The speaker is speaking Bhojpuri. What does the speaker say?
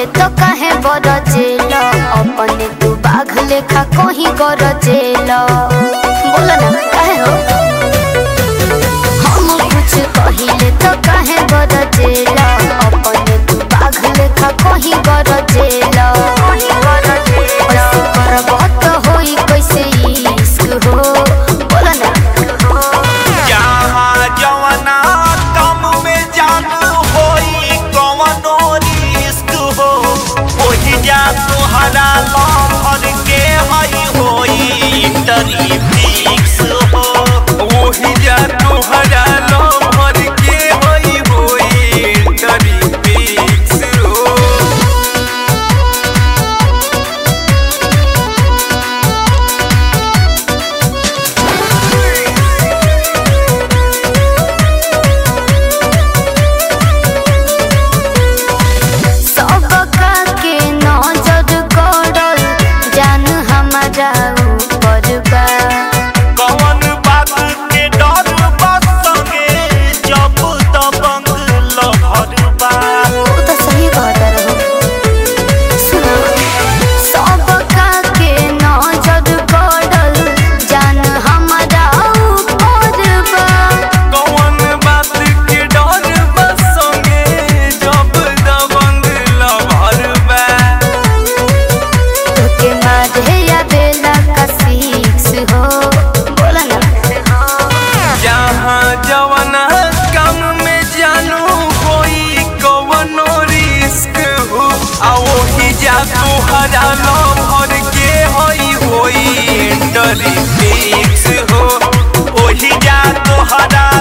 कहिले तो काहे बरजेल अपने तू बाघ लेखा कहीं गरजेल बोला ना काहे हो हम कुछ कहिले तो काहे बरजेल अपने तू बाघ लेखा कहीं गरजेल ऐसे करब तो होई कैसे इश्क हो बोला ना जहाँ जवना कम में जानू होई कवनो रिस्क हो ओही जा तोहरा लहर के हई होई इंटरी फिक्स हो ओही जा तोहरा लहर के हई होई इंटरी फिक्स हो सबका के नजर करल जान हमारा ऊपर बा कौन बात के डर बस संगे जब दबंग लहर बा वो तो सही कहता रहो सुनो सबका के नजर करल जान हमारा ऊपर बा कौन बात के डर बस संगे जब दबंग लहर बा तोके मारे या बेला का सीक्स हो बोला ना जहाँ जवना कम में जानू होई कवनो रिस्क हो आ ओही जा तोहरा लहर के हई होई इंटरी फिक्स हो ओही जा तोहरा